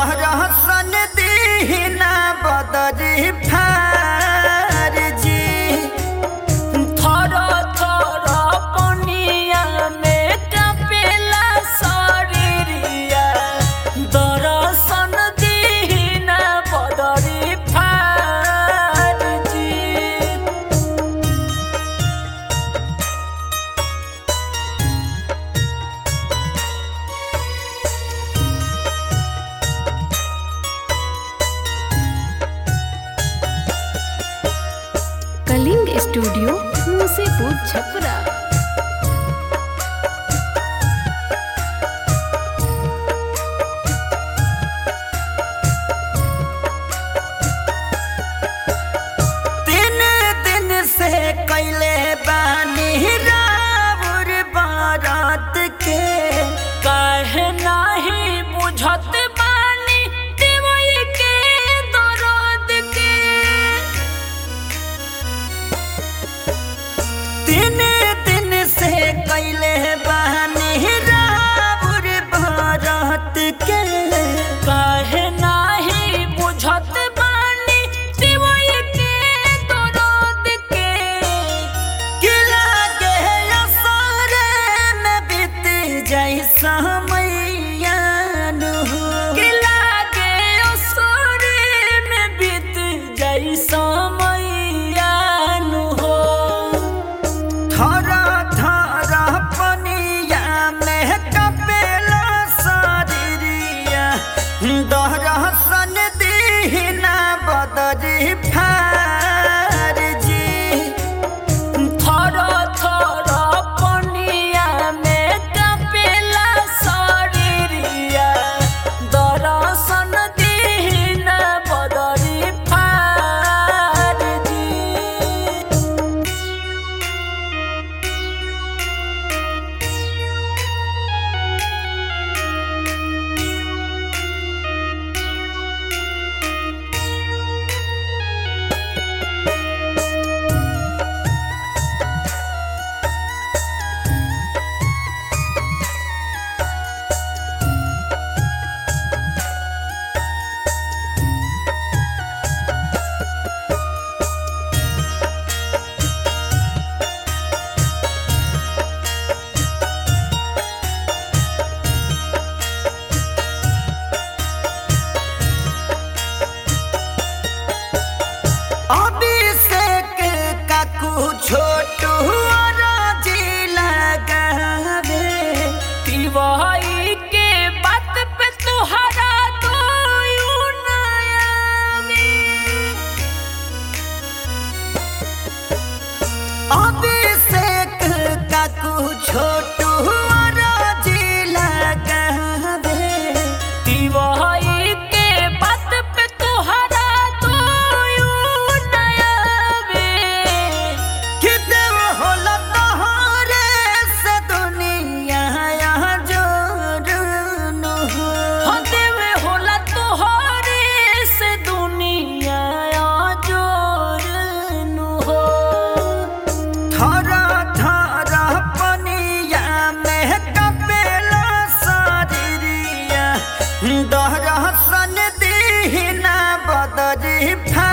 दहरसन दीना बदरी फारजी थर थर पनिया में कपेला शरीरिया दर्शन दीना बदरी फारजी कलिंग स्टूडियो मुसेपुर छपरा तीन दिन से कैले बानी राउर बारात के काहे नाही बुझत बानी देवई के दर्द के तीन दिन से कैले बानी राउर बारात के काहे नाही बुझत बानी देवई के दर्द के किला के असरे में बीत जाई समैयान हो कि लागे असरे में बीत जाई समैयान हो थरा थरा पनिया में कपेला शरीरिया दहरसन दीना बदरी फारजी थर थर पनिया में कपेला शरीरिया दर्शन दीन बदरी फारजी अभिषेक काकू छोटू राजी लगावे तिवाई के बात पे तुहरा तो अभिषेक काकू छोटू राजी लगावे तिवाई के बात पे तुहरा तो नयावे कि देव होला तोहरे से दुनिया यहाँ जोड़न हो हो देवे होला तोहरे से दुनिया जोरनु हो थरा थरा पनिया में कपेला शरीरिया दहरसन दीना बदरी फा